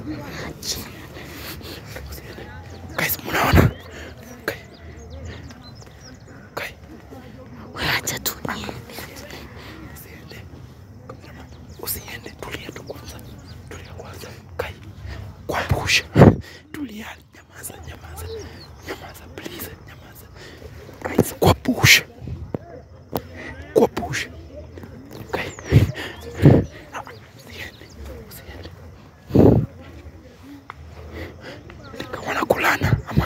Guys, mnaona? Okay. Okay. Acha tu niende. Usiende. Cameraman, Usiende, tulia tu kwanza. Tulia kwanza. Kai. Kwa push. Tulia, nyamaza, nyamaza. Nyamaza, please, nyamaza. Guys, kwa push. Kwa push. Kai. Ah, Usiende. Usiende. Nika wanakulana ama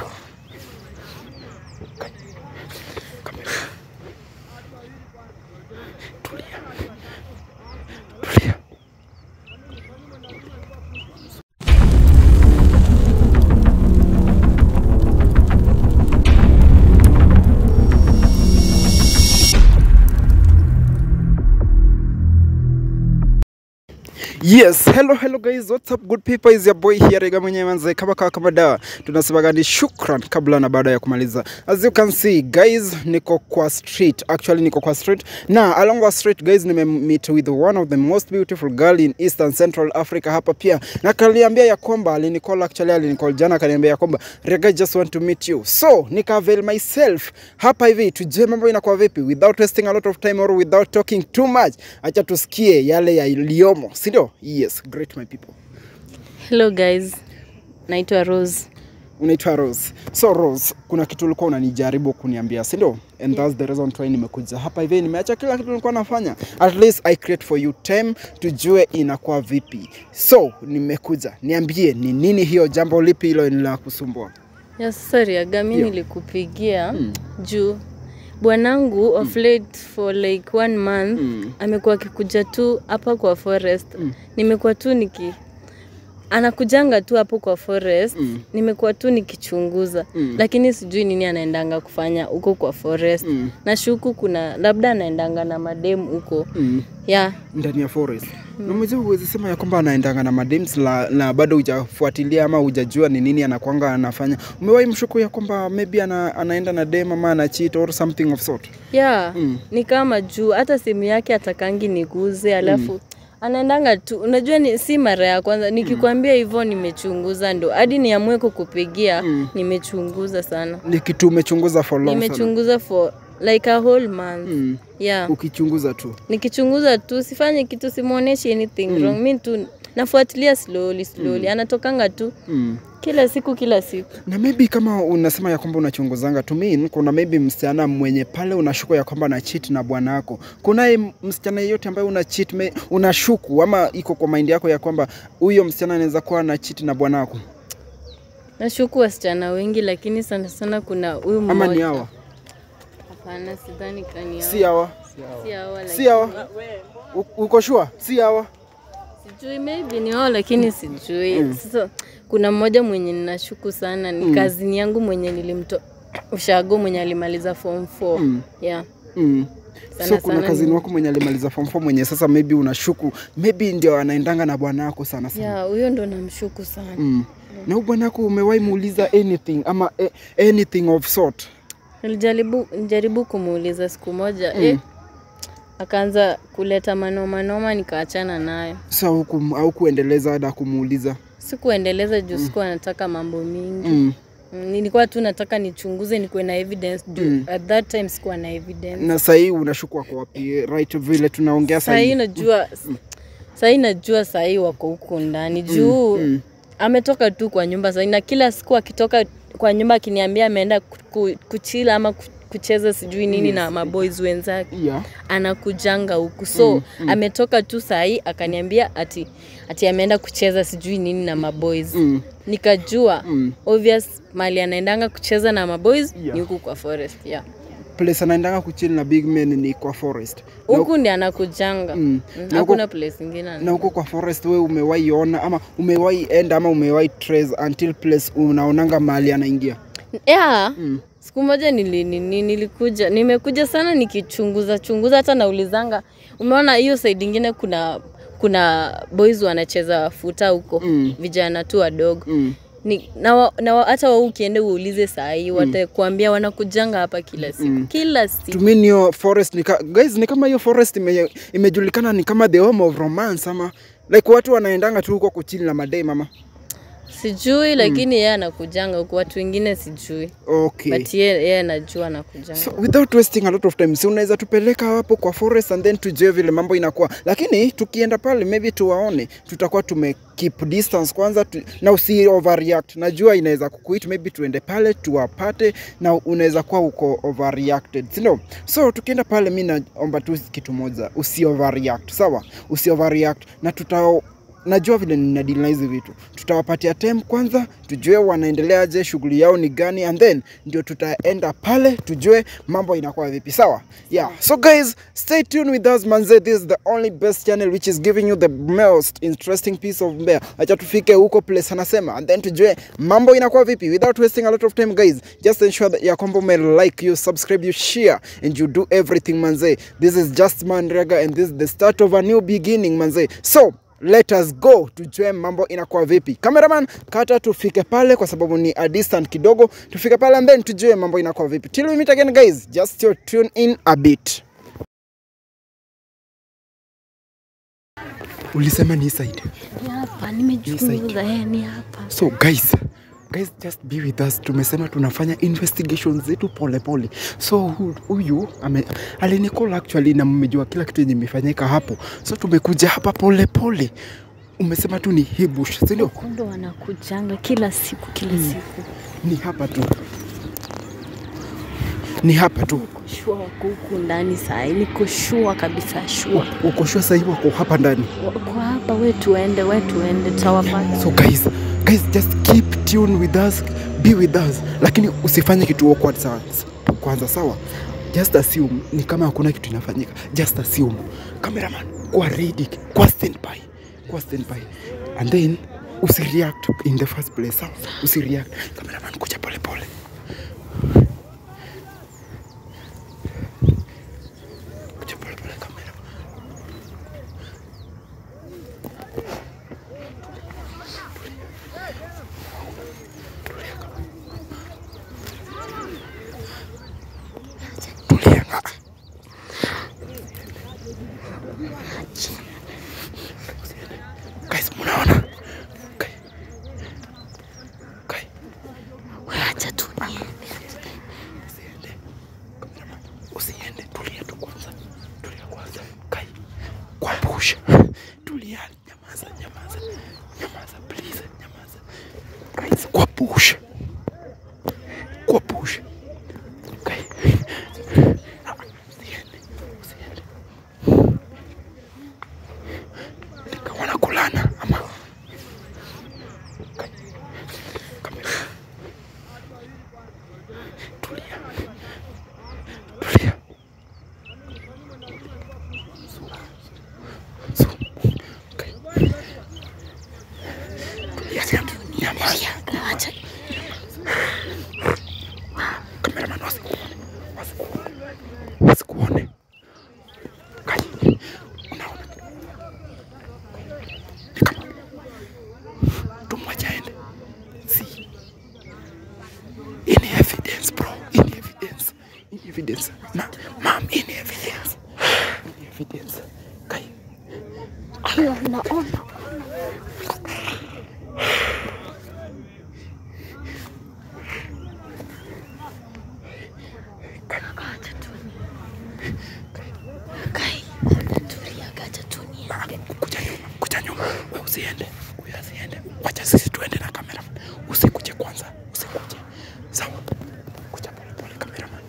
Kai. Kamera. Tulia. Tulia. Yes, hello hello guys, what's up good people? Is your boy here Rega mwenyewe manze kama kawa kama dawa. Tunasemaga ni shukran kabla na baada ya kumaliza. As you can see guys, niko kwa street. Actually niko kwa street. Na along our street guys nime meet with one of the most beautiful girl in Eastern Central Africa hapa pia. Na kaliambia ya kwamba alinicall actually alinicall jana akaniambia ya kwamba Rega just want to meet you. So, nika avail myself hapa hivi tujue mambo inakuwa vipi without wasting a lot of time or without talking too much. Acha tusikie yale yaliyomo, si ndio? Yes, great my people. Hello guys. Naitwa Rose. Unaitwa Rose. So Rose, kuna kitu ulikuwa unanijaribu kuniambia, si ndio? And that's the reason why nimekuja hapa hivi, nimeacha kila kitu nilikuwa nafanya. At least I create for you time tujue inakuwa vipi. So nimekuja, niambie ni nini hiyo jambo lipi hilo linakusumbua? Yes, sorry aga mi Ndio. nilikupigia juu bwanangu of late for like one month Mm. amekuwa akikuja tu hapa kwa forest nimekuwa tu niki anakujanga tu hapo kwa forest Mm. nimekuwa tu nikichunguza Mm. lakini sijui nini anaendanga kufanya huko kwa forest Mm. nashuku kuna labda anaendanga na mademu huko Mm. yeah ndani ya forest na mwenzio huwezi sema ya kwamba anaendanga na madems la, na bado hujafuatilia ama hujajua ni nini anakwanga anafanya umewahi mshuku ya kwamba maybe ana, anaenda na dem ama ana cheat or something of sort yeah Mm. ni kama juu hata simu yake atakangi niguze alafu anaendanga tu unajua ni, si mara ya kwanza nikikwambia hivyo nimechunguza ndo hadi niamue kukupigia Mm. nimechunguza sana ni kitu umechunguza for long sana nimechunguza for like a whole month mm. yeah ukichunguza tu nikichunguza tu sifanye kitu simwonyeshi anything wrong mi tu nafuatilia slowly slowly anatokanga tu mm. kila siku kila siku na maybe kama unasema ya kwamba unachunguzanga to mean kuna maybe msichana mwenye pale unashuku ya kwamba ana cheat na bwana wako kunaye msichana yeyote ambaye una cheat me, unashuku ama iko kwa mind yako ya kwamba huyo msichana anaweza kuwa ana cheat na bwana wako nashuku wasichana wengi lakini sana sana kuna huyu ama ni mmoja hawa hapana sidhani kani si hawa si hawa si hawa U- uko shua si hawa sijui maybe ni wao lakini sijui sasa kuna mmoja mwenye ninashuku sana ni kazini yangu mwenye nilimto ushago mwenye alimaliza form 4 Mm. yeah mm. Sana so kuna sana kazini ni- wako mwenye alimaliza form 4 mwenye sasa maybe unashuku maybe ndio anaendanga na bwana wako sana sana yeah huyo ndo namshuku sana mm. na huyu bwana wako umewahi muuliza anything ama eh, anything of sort nilijaribu nijaribu kumuuliza siku moja eh, akaanza kuleta manoma noma nikaachana nayo sa huku au kuendeleza hada kumuuliza sikuendeleza juu sikuwa nataka mambo mingi mm. Mm, nilikuwa tu nataka nichunguze nikuwe na evidence juu at that time sikuwa na evidence na sahii unashuku wako wapi right vile tunaongea sahii sahii najua sahii najua sahii wako huku ndani juu mm. ametoka tu kwa nyumba sahii na kila siku akitoka kwa nyumba akiniambia ameenda ku- ku- kuchila ama ku- kucheza sijui nini na maboys wenzake yeah. anakujanga huku so ametoka tu sahii akaniambia ati ati ameenda kucheza sijui nini na maboys mm. nikajua Mm. obvious mali anaendanga kucheza na maboys Yeah. ni huku kwa forest yeah. place anaendanga kuchili na big men ni kwa forest na, huku ndi anakujanga mm. Mm, na, huko, hakuna place ingine na huko kwa forest we umewahi ona ama umewahi enda ama umewahi trace until place unaonanga mahali anaingia yeah. mm. siku moja nili, nili, nilikuja nimekuja sana nikichunguza chunguza hata naulizanga umeona hiyo side ingine kuna kuna boys wanacheza futa huko Mm. vijana tu wadogo Mm. ni, na wa- na wa- hata wao ukiende uulize saa hii watakuambia wanakujanga hapa kila siku kila siku to me hiyo forest ni ka, guys ni kama hiyo forest ime, imejulikana ni kama the home of romance ama like watu wanaendanga tu huko kuchili na madai mama sijui lakini yeye anakujanga huku watu wengine sijui okay but yeye yeye anajua anakujanga So, without wasting a lot of time si unaweza tupeleka hapo kwa forest and then tujue vile mambo inakuwa lakini tukienda pale maybe tuwaone tutakuwa tume keep distance kwanza tu, na usi overreact najua inaweza kukuit maybe tuende pale tuwapate na unaweza kuwa uko overreacted si ndio so tukienda pale mi naomba tu kitu moja usi overreact sawa usi overreact na tuta najua vile ninadili na hizi vitu tutawapatia time kwanza tujue wanaendeleaje shughuli yao ni gani and then ndio tutaenda pale tujue mambo inakuwa vipi sawa yeah so guys stay tuned with us manze this is the only best channel which is giving you the most interesting piece of mbea acha tufike huko place anasema and then tujue mambo inakuwa vipi without wasting a lot of time guys just ensure that ya kwamba ume like you subscribe you share and you do everything manze this is just manrega and this is the start of a new beginning manze so let us go tujue mambo inakuwa vipi cameraman kata tufike pale kwa sababu ni a distant kidogo tufike pale and then tujue mambo inakuwa vipi till we meet again guys just your tune in a bit ulisema ni side Ni hapa nimechunguza yeye ni hapa so guys guys just be with us tumesema tunafanya investigations zetu polepole so hu- huyu ame- alinicall actually na mmejua kila kitu yenye imefanyika hapo so tumekuja hapa polepole umesema tu ni hibush sindio kondo wanakujanga kila siku kila siku ni hapa tu ni hapa tu shua wako huku ndani sahi niko shua kabisa shua ukoshua sahii wako hapa ndani wako hapa we tuende we tuende tutawapata so guys guys just keep tune with us be with us lakini usifanye kitu awkward sawa kwanza sawa just assume ni kama hakuna kitu inafanyika just assume cameraman kuwa ready kuwa standby kuwa standby and then usireact in the first place sawa usireact cameraman kuja pole pole kuja pole pole camera tulia nga guys mnaona okay. Okay. acha tu Usiende. Cameraman, usiende tulia tu kwanza tulia kwanza kai kwa push tulia nyamaza nyamaza nyamaza please nyamaza guys kwa push kwa push kai Ah, usiende usiende Nika wanakulana ama Kai. Cameraman. tulia tulia so okay. tulia sana nyamaza acha kameraman wasikuone wasikuone wasikuone kai unaona ni kama tumwacha aende si any evidence bro any evidence any evidence ma mam any evidence any evidence kai ayo naona acha tu kai tulia acha tu kuja nyuma kuja nyuma we usiende huyu asiende wacha sisi tuende na kamera usikuje kwanza usikuje sawa kuja pole pole kameraman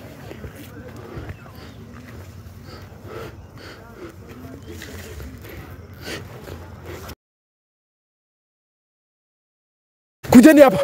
kujeni hapa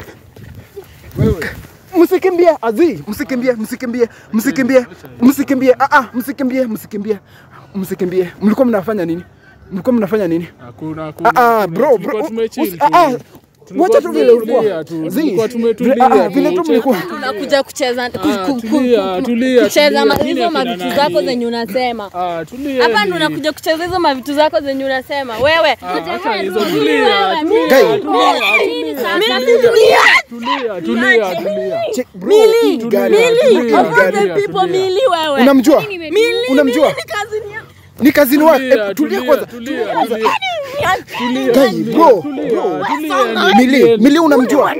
msikimbie azi msikimbie msikimbie msikimbie msikimbie ah ah msikimbie msikimbie msikimbie mlikuwa mnafanya nini mlikuwa mnafanya nini Hakuna, hakuna. ah ah bro Tulikuwa bro tumechill usi- tu. ah ah Tulikuwa wacha tu vile ulikuwa tumetulia tu. Zii, Tulikuwa tumetulia vile- ah, tu. vile tu mlikuwa tunakuja kucheza ku- Ah, ku- ku- tulia, ku- tulia, kucheza tulia. ma- Mimi hizo akina mavitu nani? zako zenye unasema Ah, tulia hapa ni- ndo unakuja kucheza hizo mavitu zako zenye unasema wewe Ah, acha hizo, Wewe, tulia, wewe, tulia, mimi- Guy. Mimi- tulia, mimi- tulia. Tulia, tulia, tulia. Check, bro, hii Tulia, gari, tulia, hii tulia. gari. Of all the people, tulia. Mili wewe. unamjua Mili, unamjua Mili ni cousin ya- ni kazini wake Tulia, Eh, tulia tulia, kwanza tulia, tulia. Guy, bro, bro. Mili, Mili unamjua?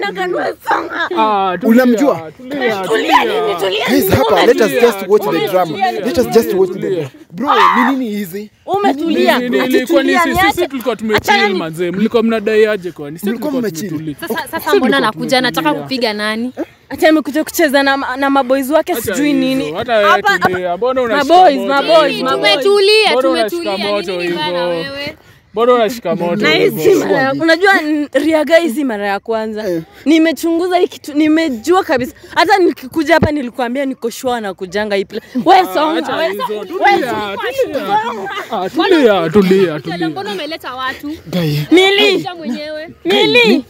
Ah, tulia, Unamjua? tulia, tulia. Guys, hapa let us Tulia, just watch the tulia, drama. Let us just watch the tulia. Bro, ni nini hizi? umetulia Ni- ni- ilikuwa ni sisi sisi tulikuwa tumechill manze mlikuwa mnadai aje kwani sisi Mlikuwa tulikuwa mmechill. tumetulia Sasa, sasa mbona nakuja nataka kupiga nani? hata amekuja kucheza na, na maboys wake Acha sijui hizo, nini hata wewe Hapa- hapa- tulia mbona unashika Maboys, moto maboys, hivyo? maboys. Tumetulia, Mbona unashika tumetulia. moto Nini bana hivyo? wewe? mbona unashika moto na hizi hivyo? mara ya- unajua n- riaga hizi mara ya kwanza Eh. nimechunguza hii kitu nimejua kabisa hata nikikuja hapa nilikuambia niko shua na kujanga hii pla- we Acha songa we hizo, songa. tulia, tulia. Ah, tulia tulia Tele, tulia Mbona umeleta watu? Guy. mili Kuja mwenyewe. mili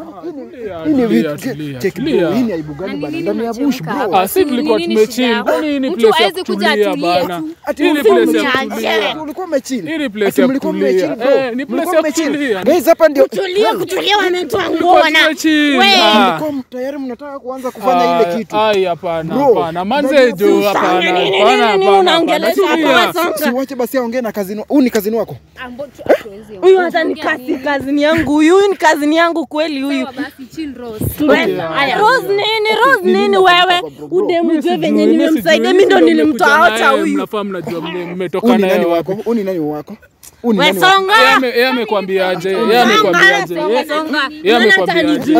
Tulia, Hii ni tulia, vitu- tulia, check bro, tulia. hii ni aibu gani Na bana? nini Ndani ya bush unachemka bro. hapa? Ah, si tulikuwa Nini tumechill. shida yako? Kwani hii ni Mtu place ya hawezi kuja kutulia atulie bana? tu. Ati Hii ni ulikuwa place ya mmechill. kutulia. Ati ulikuwa mmechill. Hii ni place Ati ya mlikuwa kutulia. mmechill, bro. Eh, ni place Mlikuwa ya mmechill. kutulia. Guys, hapa ndio tulia kutulia wametoa nguo Tulikuwa na tumechill. We. Ah. mlikuwa tayari mnataka kuanza kufanya ile kitu. Ai, hapana, Bro, hapana. ndani Manze ya jo, bush. hapana, Nini, nini, hapana, nini, hapana, unaongelesha hapana. hapa, Tulia. songa. Si uache basi aongee na kazini. Huu ni kazini wako? Ambo- tu- hatuwezi ongea. huyu hata ni kasi kazini yangu huyu huyu ni kazini yangu kweli huyu Sawa basi, chill Rose. Aya, Rose nini Rose nini wewe udemu Mimi jue sijui, venye mimi nimemsaidia sijui, mi ndo mimi nilimtoa nimekuja hata naye, huyu Mnafaa mnajua mle- Huu mmetoka ni naye nani wapi. wako? Huu ni nani wako? Huu ni nani wako? Yeye wesonga ame- yeye amekwambiaje? Yeye amekwambiaje? Yeye- Yeye amekwambiaje?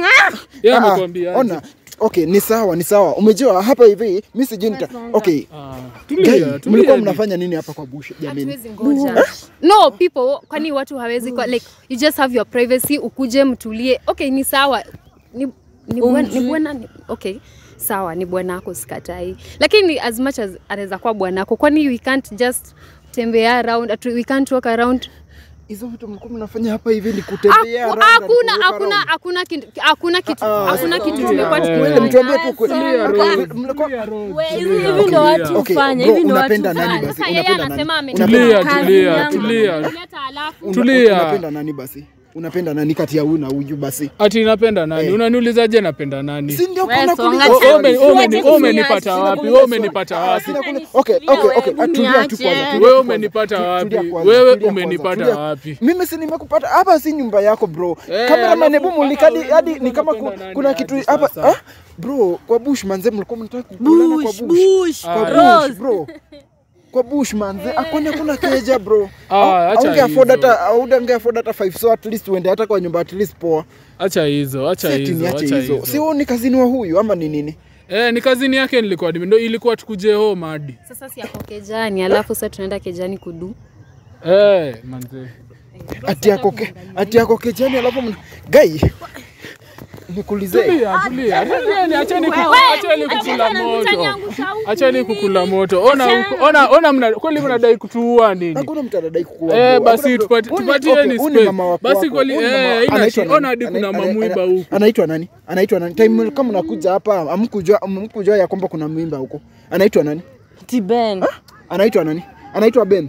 Yeye Ah, ah, amekwambiaje? Ona. Okay, ni sawa, ni sawa. Umejua hapa hivi, mimi sijui nita. Okay. Ah, Guy, tulia, tulia. mlikuwa mnafanya nini hapa kwa bush jamani? Hatuwezi ngoja. No, people, kwani watu hawezi kwa like you just have your privacy, ukuje mtulie. Okay, ni sawa. Ni ni bwana ni bwana ni, okay. Sawa, ni bwanako sikatai. Lakini as much as anaweza kuwa bwanako, kwani we can't just tembea around, atu- we can't walk around. Hizo vitu mlikuwa mnafanya hapa hivi ni kutembea Haku- around and Hakuna kuruka hakuna around. hakuna kitu hakuna kitu Ah, ah, hakuna kitu tulia. tumekuwa Eh. Kweli tukifanya. mtuambie tu kweli. Tulia, Mlikuwa- Rose. mlikuwa- Tulia, Rose. We, hivi Tulia, hivi ndo tulia. watu Okay, hufanya bro, hivi ndo watu unapenda nani hufanya. basi? Sasa yeye Unapenda anasema nani? ametoka Tulia, kazi tulia, yangu. tulia. Kuleta alafu Una- Tulia. Unapenda nani basi? Unapenda nani kati ya huyu na huyu basi? Ati napenda nani? Eh. Unaniulizaje napenda nani? Si ndio We, kuna songa kuuliza chini. Oh, swali. ome- Sina ome- kuuliza Umenipata swali. wapi? Sina Wewe kuuliza umenipata swali. Ah, wapi? sina kuuliza- Okay, okay, okay. Hebu Tulia tu niache. kwanza. tulia Wewe kwanza. umenipata Tu- wapi? tulia kwanza, Wewe tulia umenipata kwanza, tulia. wapi? Mimi si nimekupata hapa, si nyumba yako bro. Eh, Cameraman, alafu- hebu mulikadi ah, hadi ulikuwa ni kama ku- unapenda nani kuna hadi kitu hapa sasa? ah? Bro, kwa bush manze mlikuwa mnataka kukulana kwa bush bush. bush Kwa bush Rose bro. Kwa bush manze, akwani hakuna keja bro. Ah, acha Aunge afford hizo. hata aunge afford hata 5 so at least uende hata kwa nyumba at least poa. Acha hizo, acha Si ati hizo, niache acha hizo. Si hizo. wewe ni kazini wa huyu ama ni nini? Eh, ni kazini yake nilikuwa ndio ilikuwa tukuje home hadi. sasa si ako kejani alafu sasa tunaenda kejani kudu Eh, manze. Ati yako ke, ati yako kejani alafu mna... Guy. Nikuulize. Tulia, tulia. Tulieni, acheni ku- acheni kukula moto. Acheni kukula moto. Ona huko- ona ona mna kweli mnadai kutuua nini? Hakuna mtu anadai kukuua. Eh, bro. basi Hakuna mtu- tupati- Huyu ni- tupatieni okay, huyu ni space. mama wako Basi wako. kweli, Huyu ni eh, mama- haina anaitwa shida. Ona nani? hadi kuna Ana- mamwiba ana- huku. Anaitwa nani? Anaitwa nani? Time kama mnakuja hapa amkujua amkujua ya kwamba kuna mwimba huko. Anaitwa nani? tiben Anaitwa nani? Anaitwa Ben.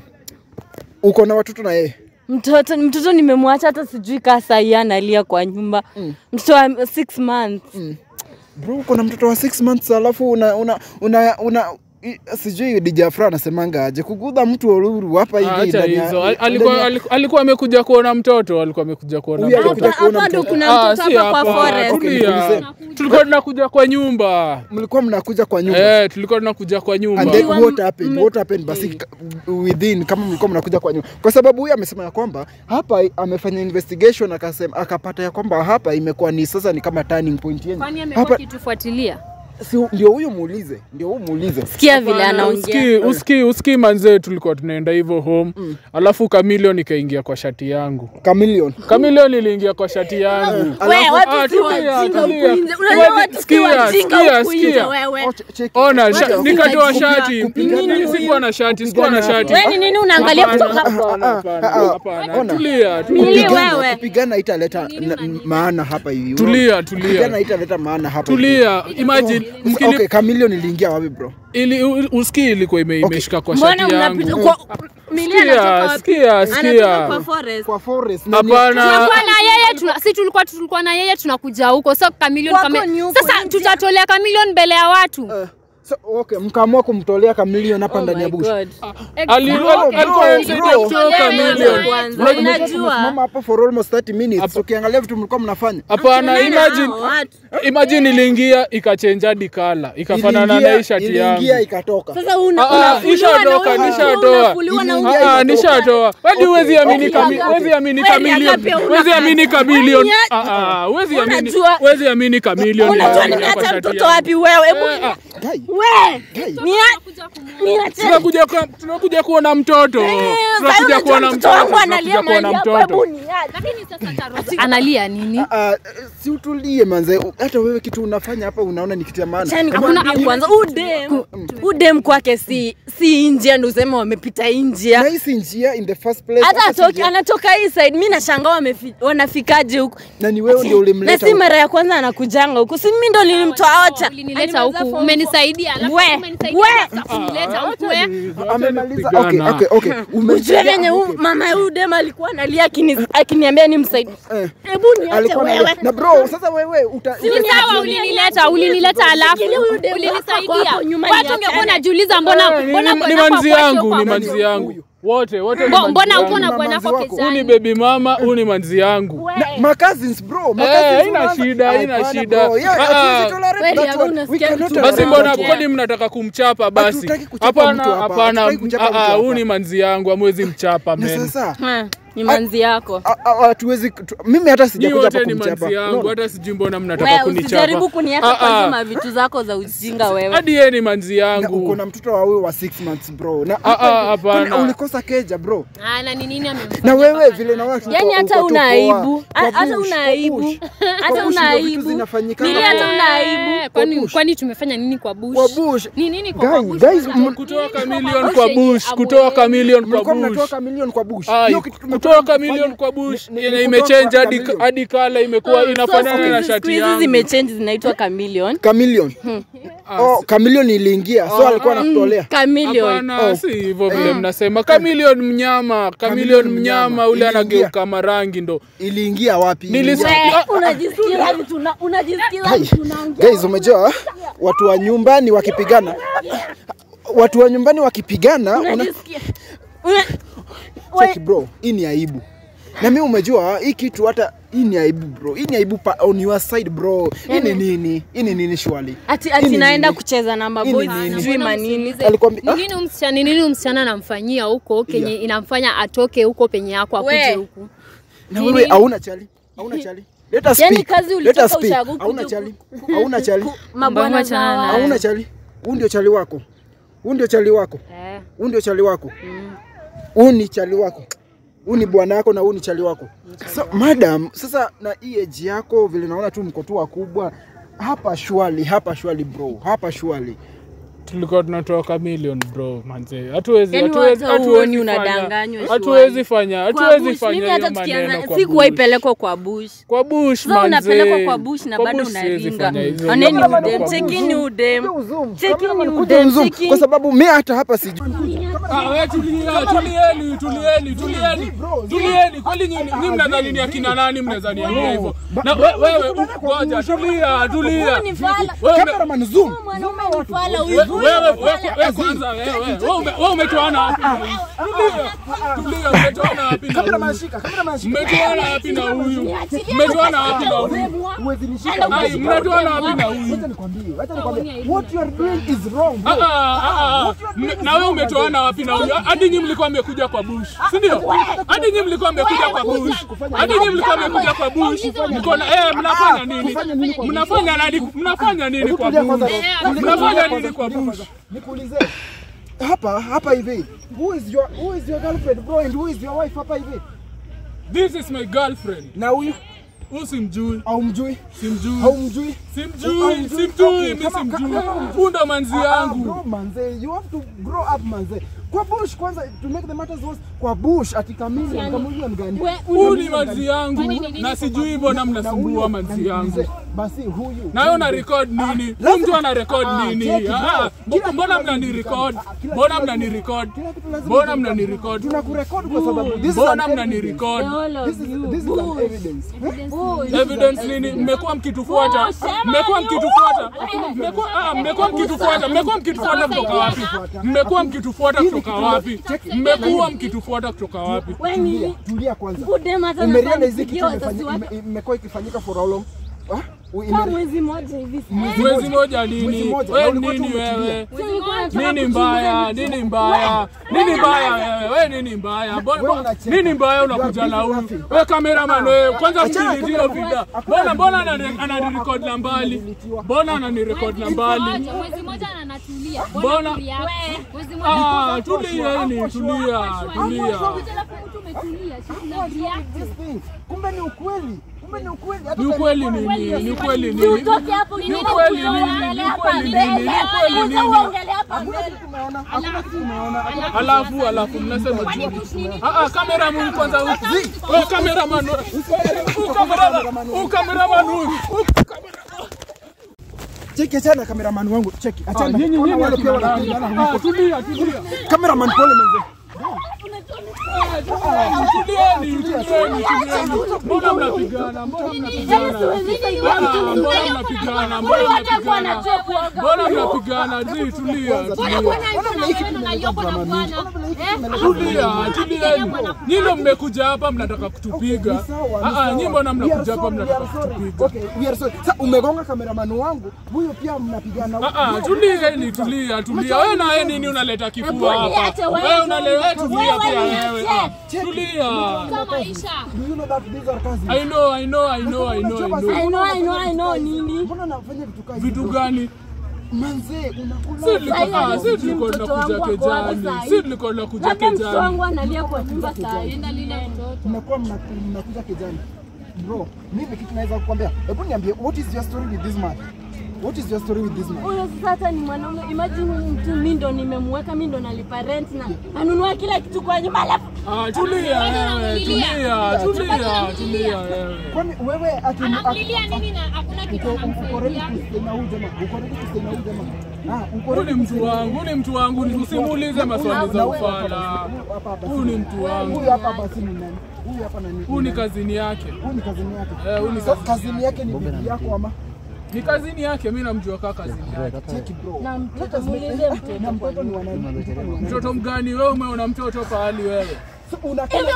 Uko na watoto na yeye? mtoto mtoto nimemwacha hata sijui kaa sahii analia kwa nyumba mtoto wa six months Bro, uko na mtoto wa 6 months alafu una una una, una i- sijui DJ Afra anasemanga aje kugudha mtu oruru hapa hivi Acha ndani ya- hizo. Al- ndani Alikuwa ya- aliku- alikuwa amekuja kuona mtoto, alikuwa amekuja kuona Huyu mtoto. alikuja kuona hapa ndo mtoto. kuna Ah, mtoto si hapa kwa hapa. forest Okay, Tulia. nikuulize. Tulikuwa tunakuja kwa nyumba. mlikuwa mnakuja kwa nyumba. Eh, tulikuwa tunakuja kwa nyumba. And then Mkiwa what m- happened? mme- What happened basi ka- within kama mlikuwa mnakuja kwa nyumba, kwa sababu huyu amesema ya kwamba hapa amefanya investigation akasema akapata ya kwamba hapa imekuwa ni sasa ni kama turning point yenu kwani amekuwa hapa, kitufuatilia si ndio huyu muulize, ndio huyu muulize. sikia vile Hapana, anaongea usikii- usikii usikii manzee tulikuwa tunaenda hivyo home alafu kamilion ikaingia kwa shati yangu Chameleon. kamilion iliingia kwa shati yangu We, Ah, watu si tulia, wajinga tulia. huku nje. Unajua Tulia, watu si sikia, wajinga sikia, huku nje, sikia. wewe. Oh, ch- check. ona Wacha, sha- kupiga- nikatoa kupiga- shati kupigana Mimi huyu. sikuwa na shati sikuwa na Kupigana shati hapa. Wewe ni nini unaangalia Hapana, kutoka hapo? hapana, hapana, ah, ah, hapana. ona. Tulia, Mili tulia. Kupigana- wewe. Kupigana italeta na- maana hapa hivi. Tulia, Kupigana tulia. italeta maana hapa. hivi. Tulia, imagine Oh, mkini Okay, Chameleon iliingia wapi bro? ili u- usikii ilikuwa ime- imeshika kwa mbona shati mnapita yangu kwa Mili anatoka Sikia, wapi? sikia, Anatoka kwa sikia. forest Kwa forest. na ni- Hapana. tulikuwa na yeye tuna, si tulikuwa tulikuwa na yeye tunakuja huko so kamilion Kwako kame, ni huko sasa nje. tutatolea kamilion mbele ya watu Eh, So, okay, mkaamua kumtolea kamilion hapa Oh ndani ya my bush. God. Ali- Bro, al- bro, alikuwa anasaidia bro. kutoka Tolewe milioni. kwanza. Unajua- Unajua- Tumesimama hapa for almost 30 minutes. Ukiangalia vitu mlikuwa mnafanya. Hapana, Tunaona imagine hao watu. imagine iliingia ikachenja hadi kala ikafanana Iliingia- na hii shati iliingia yangu. ikatoka. Sasa una- Ah, ah, unafuliwa na nishatoka, huyu, nishatoa. unafuliwa na huyu. Iliingia Ah, ah, ikatoka. nishatoa. Hadi huwezi amini okay, kami- okay. huwezi amini Wewe kamilion. Agape, una Huwezi amini kazi. kamilion. Wewe Ah, ah, huwezi amini. Unajua- Huwezi amini kamilion. Unajua iliingia kwa nimeacha shati mtoto yangu. wapi wewe? Hebu Eh, ah, Guy, we guy. nia- niache. tunakuja kwa- tunakuja kuona mtoto Eh, tunakuja sasa kuona unajua mtoto wangu tunakuja analia kuona mahali hapo, mtoto hebu niache. analia nini Ah, ah, si utulie manze. Hata wewe kitu unafanya hapa unaona ni kitu ya maana. Acha Ama- nikwambie kwanza udem udem kwake si si njia ndo useme wamepita hii njia na hii si njia in the first place. hata hata si atoki, njia- anatoka hii side mi nashangaa wamefi- wanafikaje huku na ni wewe ndio na ulimleta. si mara ya kwanza anakujanga huku si mimi ndo nilimtoa ocha ulinileta huku umenisaidia alafu We, umenisaidia we. sasa kunileta huku we. amemaliza. Kupigana. Okay, okay, okay. ujue Umesikia? venye huyu Okay. mama ya huyu dem alikuwa analia akini- akiniambia ni msaidi Eh. hebu niache Alikuwa na wewe na bro, sasa wewe uta Ni sawa ulinileta ulinileta alafu Shikilia huyu demu ulinisaidia wako hapo nyuma watu niachane. ungekuwa unajiuliza mbona Eh, ni- mbona ni- bwana ni wako manzi hakuachia yangu ni kwa- manzi yangu wote wote ni Mbo- manzi mbona yangu. uko na Mama bwana manzi wako wako. Huyu ni kezani baby mama, huyu ni manzi yangu. We. Na, ma cousins bro, ma Eh, cousins haina unaanza- shida, haina Hapana, shida. bro. Yeah, Ah, hatuwezi ah. tolerate Kweli, that hakuna one. We sikia cannot mtu tolerate Basi mbona that one. kwani mnataka kumchapa basi? Hatutaki kuchapa Hapana, mtu hapa, hapana. hatutaki kuchapa Ah, mtu ah, hapa. Huyu ni manzi yangu, amwezi mchapa Na men. sasa Ha, ni manzi yako a- a- hatuwezi tu- mimi hata Nyi sijakuja hapa wote ni kumchapa. manzi yangu, No. hata sijui mbona mnataka wewe kunichapa. usijaribu kuniacha Ah, kwa ah. hizo mavitu zako za ujinga wewe Hadi yeye ni manzi Na uko yangu. na mtoto wa wewe wa 6 months bro. Na Ah, ah, hapana. kwani ulikosa keja bro. Ah, na ni nini amemfanyia Na wewe mpaka vile na na- watu yani uko- hata uko tu una poa. aibu Kwa Ha- hata bush, una kwa aibu bush. hata Kwa bush una ndio vitu aibu zinafanyika. Nili hata una aibu Eh, kwani bush. kwani tumefanya nini kwa bush Kwa bush. ni nini kwa kwa Guys, bush guys, Kwanza, m- Kutoa nini kwa kamilion bush kwa yenye bush, amwelewi? kutoa kamilion Mlikuwa kwa mnatoa bush. kamilion kwa bush. Ai, Hiyo kitu tumetoka kutoa kufanya kamilion kwa bush ni- ni yenye kutoa imechange hadi kamilion. hadi kala imekuwa inafanana na siku shati hizi yangu. zimechange zinaitwa chameleon Chameleon. Oh, chameleon iliingia. So alikuwa anakutolea. chameleon Hapana, si hivyo vile mnasema. Chameleon mnyama, chameleon mnyama ule Iliingia. anageuka marangi ndo. Iliingia wapi? Nilis- Iliingia- Ah, unajisikia vitu na- unajisikia Guys, vitu unaongea guys, umejua watu wa nyumbani wakipigana, watu wa nyumbani wakipigana, una unajisikia Una- cheki bro, hii ni aibu. Na mimi umejua hii kitu hata hii ni aibu bro, hii ni aibu pa, on your side bro. Hii ni nini? Hii ni nini shwali? ati Hii ati ni naenda nini? kucheza na Hii maboys ni nini? sijui Mbona manini msiulize, Alikwambia- ni nini msichana ni nini msichana anamfanyia huko kenye inamfanya atoke huko penye yako akuje We. huku Na wewe hauna chali? Hauna chali? Let us Yaani speak. kazi Let ulitoka us speak. ushago Hauna kuja chali? Hauna chali? mabwana Mbona za chana watu. naye? Hauna chali? Huu ndio chali wako. Huu ndio chali wako. eh. Huu ndio chali wako. Huu ni chali wako. Huu ni bwana yako na huu ni chali wako. So, madam, sasa na hii age yako vile naona tu mko tu wakubwa hapa shwali, hapa shwali bro, hapa shwali. tulikuwa tunatoa kamilion bro manze hatuwezi Yaani hatuwezi hata hatuwezi huoni fanya- unadanganywa hatuwezi fanya Kwa hatuwezi bush, fanya mimi hiyo hata maneno tukianza kwa sikuwahi bush. pelekwa kwa bush kwa bush sasa manze unapelekwa kwa bush na Kwa bado bush siwezi unaringa fanya hizo oneni mambo udem kwa chekini udem chekini Kuja udem mzoom, chekini kwa sababu mimi hata hapa sijui. Ah, we tulia, tulieni, tulieni, tulieni. Tulieni, kweli nyinyi nyinyi mnadhani ni akina nani mnadhani ni hivyo? Na we- wewe u- ngoja, tulia, tulia. Huyu ni fala. Wewe ume- Cameraman zoom. mwanaume ni fala we- huyu wewe huyu wewe ni fala. wewe kwanza wewe wewe ume- wewe umetoana wapi na huyu? Tulia. Tulia, umetoana wapi na Cameraman huyu? shika, cameraman shika. Mmetoana wapi na huyu? Mmetoana wapi na huyu? Huwezi nishika. Ai, mnatoana wapi na huyu? Wacha nikwambie, wacha nikwambie. What you are doing is wrong. Ah, bro. ah, ah, ah. M- na wewe umetoana wapi na huyu? Hadi nyinyi mlikuwa mmekuja kwa bush, si ndio? Hadi nyinyi mlikuwa mmekuja kwa bush. Hadi nyinyi mlikuwa mmekuja kwa bush. Mko na eh, mnafanya nini? Mnafanya nani? Mnafanya nini kwa Tulia kwanza, bush? bro. Tulia Mnafanya kwanza, nini kwa tulia bush? kwanza. Nikuulize. Hapa hapa hivi. Who is your who is your girlfriend bro and who is your wife hapa hivi? This is my girlfriend. Na huyu Huyu simjui, au mjui? simjui. Au mjui? Simjui, simjui, mimi Kama- simjui. kama- kama- Huyu ndo manzi Ah, ah, yangu. bro manze, you have to grow up manze. Kwa bush kwanza to make the matters worse, kwa bush ati chameleon, chameleon gani? Huyu ni manzi yangu na sijui mbona mnasumbua manzi yangu. basi huyu na wewe una record nini? Huyu mtu ana record Ah, nini? cheki, Ah, bro. Kila mbona kitu mnani lazima record? ijulikane. Ah, kila Mbona kitu mnani lazima- record? kila kitu lazima Mbona ijulikane. mnani record? tunakurekodi kwa sababu this is Mbona an mnani evidence. record? This is- this is an evidence. Evidence nini? Mmekuwa mkitufuata, mmekuwa mkitufuata, mmekuwa ah, mmekuwa mkitufuata, mmekuwa mkitufuata kutoka wapi? Mmekuwa mkitufuata kutoka wapi? Mmekuwa mkitufuata kutoka wapi? Tulia, tulia kwanza. Budem hata Umerealize nafaa hizi kitu nipigie wazazi imefanya- wake ime- imekuwa ikifanyika for how long? Ah? U- kama ime- mwezi moja hivi. Mwezi moja Mwezi nini? moja, na Wewe ulikuwa tu nini umetulia. wewe? Sasa nilikuwa nataka Nini kuchunguza mbaya? vitu. Nini mbaya? Nini mbaya wewe? Wewe nini mbaya? Mbona- Wewe unacheka. Nini mbaya You are unakuja busy na huyu? laughing. Wewe cameraman wewe, kwanza Achana na mdilitio cameraman. vida. Hakuna Mbona mbona kudilitiwa. anani- ananirecord na mbali? Kudilitiwa. Mbona ananirecord na mbali? Acha, mwezi moja na anatulia. Mbona- Mwezi moja Ah, tulieni, tulia, tulia. alafu mtu umetulia. si una react. This thing. Kumbe ni ukweli. Kumbe ni ukweli. Hata Ni kama ukweli ilikuwa nini? na- Ni ukweli Si nini? utoke hapo Ni nini ukweli kuja nini? uongelee Ni hapa ukweli mbele. nini? Ni ukweli Kuja nini? uongelee hapa Hakuna mbele. kitu umeona. Hakuna kitu umeona. Hakuna Alafu alafu mnasema ah ah, cameraman kwanza huku. Wewe cameraman. Huyu cameraman. Huyu cameraman huyu. Huyu Cheki achana kameraman wangu. Cheki Ah, achana. nyinyi Ona nyinyi wale pia akina wanapigana nani? huko. Ah, tulia tulia. Kameraman pole mzee. Tulieni, tulieni, tulieni. Mbona mnapigana? Mbona mnapigana? Ah, Mbona mnapigana? Mbona mnapigana? Mbona mnapigana? Zi, tulia, tulia. Tulia, tulieni. Nyinyi ndio mmekuja hapa mnataka kutupiga. Ni sawa, ni Ah ah, sawa. nyinyi mbona We are mnakuja hapa sorry, we mnataka are sorry. kutupiga? Okay, we are sorry. Sasa umegonga kameraman wangu, huyo pia mnapigana. Ah ah, tulieni, tulia, tulia. Wewe na wewe nini unaleta kifua hapa? niache wewe. Wewe unalewa, tulia Wewe pia niache. wewe. Ah, Cheki. Tulia. maisha. Do you know that these are cousins? I know, I know, I know, I know, I I know. know, I know, I know nini. Mbona nafanya vitu kama hivi? Vitu gani? Manze, Si unakula. tulikuwa ah, si Sasa tulikuwa mtoto tunakuja wangu ako wapi kejani. saa hii? Si tulikuwa tunakuja Labda mtoto kejani. wangu analia kwa nyumba saa hii. Mnakuwa mna- mnakuja kijani. Bro, mimi kitu naweza kukwambia. Hebu niambie, what is your story with this man? What is your story with this man? Huyo sasa ni mwanaume. Imagine huyu mtu mimi ndo nimemweka, mimi ndo nalipa rent na anunua kila kitu kwa nyumba alafu Ah, tulia wewe, tulia, tulia, tulia wewe. Kwani wewe ati Anamlilia nini na hakuna kitu uko uko ready anamsaidia? to stay na huyu jamaa? Uko ready to stay na huyu jamaa? Ah, uko Huyu ready ni to mtu wangu, huyu ni mtu wangu, usimuulize maswali za ufala. Huyu ni mtu wangu. Huyu hapa basi ni nani? Huyu hapa nani? Huyu ni kazini yake. Huyu ni kazini yake. Eh, huyu ni So, kazini. kazini yake ni bibi yako ama? Ni kazini yake, mimi namjua kaka kazini yake. Cheki bro. na mtoto muulize mtoto. Na mtoto ni wa nani? Mtoto ni wa nani? Mtoto mgani wewe? Umeona mtoto pahali wewe? So, unakaa Wewe,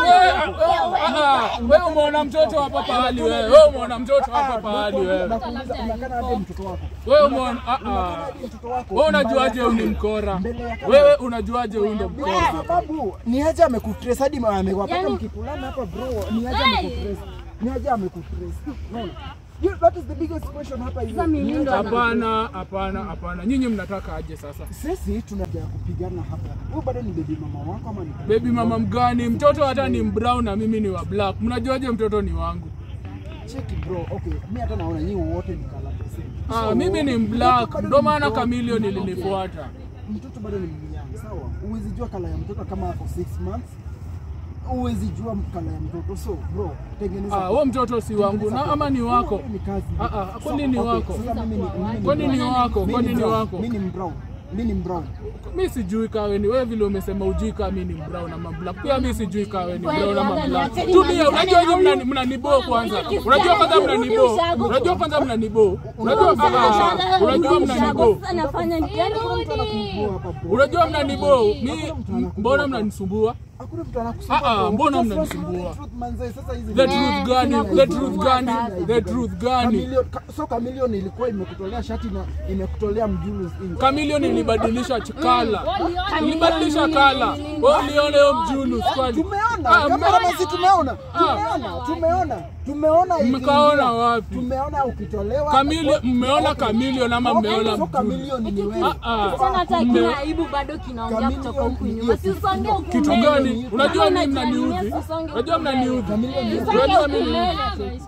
ah, ah, wewe umeona mtoto hapa pahali wewe? Wewe umeona mtoto hapa pahali wewe? Nakuuliza unakaa aje mtoto wako? Wewe umeona ah ah. Mtoto wako. Wewe unajuaje huyu ni mkora? Wewe unajuaje huyu ndo Kwa mkora? sababu ni aje amekutrace hadi ma- amewapata Yani- mkikulana hapa bro. Ni aje amekutrace. Ni aje amekutrace. Unaona? You- That is the biggest question hapa hivi. Sasa mimi ndo Hapana, hapana, hapana. Nyinyi mnataka aje sasa? Sisi tunaja kupigana hapa. Huyu bado ni baby mama wako ama ni Baby mama mgani? Mtoto hata ni brown na mimi ni wa black. Mnajuaje mtoto ni wangu? Cheki bro. Okay, mimi hata naona nyinyi wote ni kala the same. Ah, So, mimi ni mtoto black. bado Ndio ni maana mdogo. Chameleone ilinifuata. Mtoto bado ni mnyama, sawa? Huwezi jua kala ya mtoto kama ako 6 months. Huwezi jua kala ya mtoto. So bro, tengeneza. Ah, wewe mtoto si wangu na ama ni wako? Ni kazi. Ah, ah, kwani ni Okay, wako? sasa mimi ni- mimi ni Kwani ni brown. wako? Mimi Kwani ni brown. wako? Mimi ni brown. Mimi ni brown. Mi sijui kawe ni wewe vile umesema ujui kama mimi ni brown ama black. Pia mi sijui kawe ni brown ama black. Tulia, unajua hiyo mnani mnanibo kwanza. Unajua kwanza mnanibo. Unajua kwanza mnanibo. Unajua ah, unajua mnanibo. Sasa nafanya nini? Yaani Hakuna mtu anakuibua hapa bro. Unajua mnanibo. Mi mbona mnanisumbua? Hakuna mtu anakusumbua. Ah, ah, bro. mbona Just mnanisumbua? want to know the truth, manze. Sasa hizi The ni- truth gani? The truth gani? The truth gani? Chameleone- ka- so Chameleone ilikuwa imekutolea shati na imekutolea mjulu Chameleone ilibadilisha kala. Ilibadilisha kala. Wewe uliona hiyo mjulu kwani? tumeona Ah, kamera mme- basi tumeona Ah. tumeona tumeona tumeona ikiingia. Mkaona wapi? tumeona ukitolewa Chameleone mmeona Chameleone ama Okay, mmeona so mjulu? Chameleone ni wewe Ah, ah. Sana hata Mme- kina aibu bado kinaongea kutoka huku nyuma. Si usonge huku Kitu mbele. gani? Unajua mimi Kama mnaniudhi. unajua usonge Unajua huku mbele. mnaniudhi. Chameleone Usonge Unajua huku mimi mbele.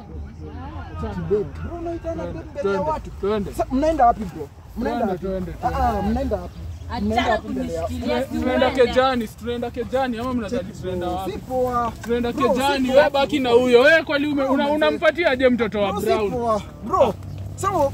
Babe, bro, unaitana babe mbele ya Twende, watu twende. Sa- mnaenda wapi bro mnaenda Twende, wapi twende, Ah, ah, mnaenda wapi Mnaenda Achana wapi mbele ya kunishikilia. si Tunaenda uende. kejani, si tunaenda kejani ama mnataka tunaenda wapi? si poa Tunaenda Bro, si kejani, poa. wewe baki na huyo. Wewe kwani ume- una- unampatia aje mtoto wa Bro, si brown? poa. bro so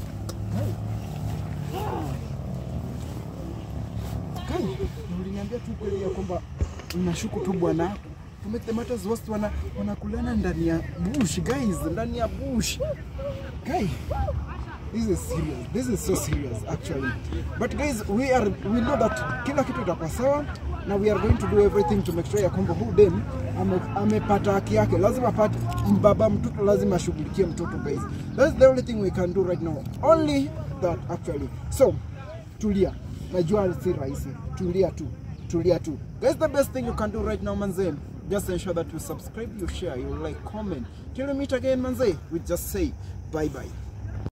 Kai, uliniambia tu kweli ya kwamba unashuku tu bwana to make the matters worse wana wanakulana ndani ya bush guys ndani ya bush guy this is serious this is so serious actually but guys we are we know that kila kitu itakuwa sawa na we are going to do everything to make sure ya kwamba huu dem ame- amepata haki yake lazima apate baba mtoto lazima ashughulikie mtoto guys that's the only thing we can do right now only that actually so tulia najua si rahisi tulia tu tulia tu guys the best thing you can do right now manze just ensure that you subscribe you share you like comment till we meet again manze we just say bye bye